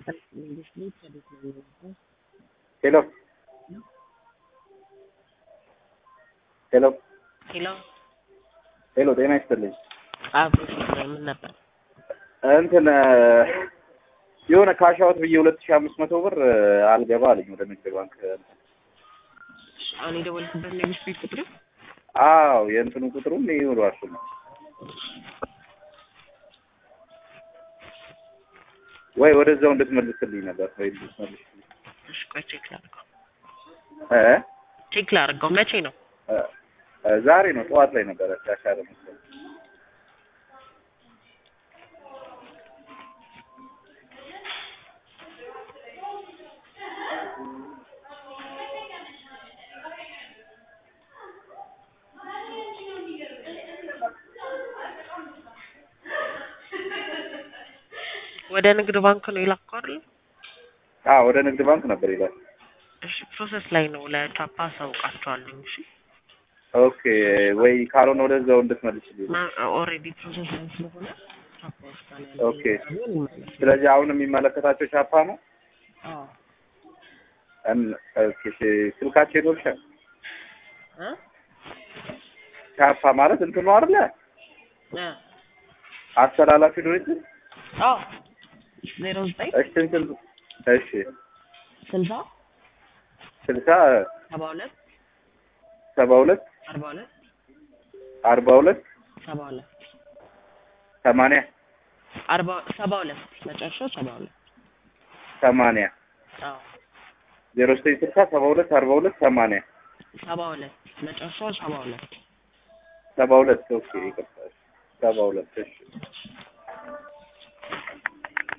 ሄሎ ሄሎ ሄሎ ሄሎ ጤና ይስጥልኝ። አብሮ ምን ነበር? እንትን የሆነ ካሻውት ብዬ ሁለት ሺህ አምስት መቶ ብር አልገባ አለኝ ወደ ንግድ ባንክ። አሁን የደወልኩበት ነው የቤት ቁጥር አዎ የእንትኑ ቁጥሩም ይውሏል ነው ወይ ወደዛው እንድትመልስልኝ ነበር ወይ እንድትመልስ እሺ፣ ቆይ ቼክ ላድርገው። እ ቼክ ላድርገው። መቼ ነው? እ ዛሬ ነው ጠዋት ላይ ነበረ ያሻለ መሰለኝ። ወደ ንግድ ባንክ ነው የላከው አይደል? አዎ ወደ ንግድ ባንክ ነበር ይላል። እሺ፣ ፕሮሰስ ላይ ነው። ለቻፓ አሳውቃቸዋለሁ። እሺ፣ ኦኬ ወይ ካልሆነ ወደዛው እንድትመልስልኝ። ኦልሬዲ ፕሮሰስ ላይ ስለሆነ ቻፓ ውስጥ ነው ያለው። ኦኬ ስለዚህ አሁን የሚመለከታቸው ቻፓ ነው። አዎ እን- ኦኬ እሺ፣ ስልካቸው ይኖርሻል? እ ቻፓ ማለት እንትኑ አይደለ እ አስተላላፊ ድርጅት። አዎ ዜሮ ዘጠኝ እሺ እንትን እሺ ስልሳ ስልሳ ሰባ ሁለት ሰባ ሁለት አርባ ሁለት አርባ ሁለት ሰባ ሁለት ሰማንያ አርባ ሰባ ሁለት መጨረሻው ሰባ ሁለት ሰማንያ አዎ ዜሮ ዘጠኝ ስልሳ ሰባ ሁለት አርባ ሁለት ሰማንያ ሰባ ሁለት መጨረሻው ሰባ ሁለት ሰባ ሁለት ኦኬ ይቅርታ ሰባ ሁለት እሺ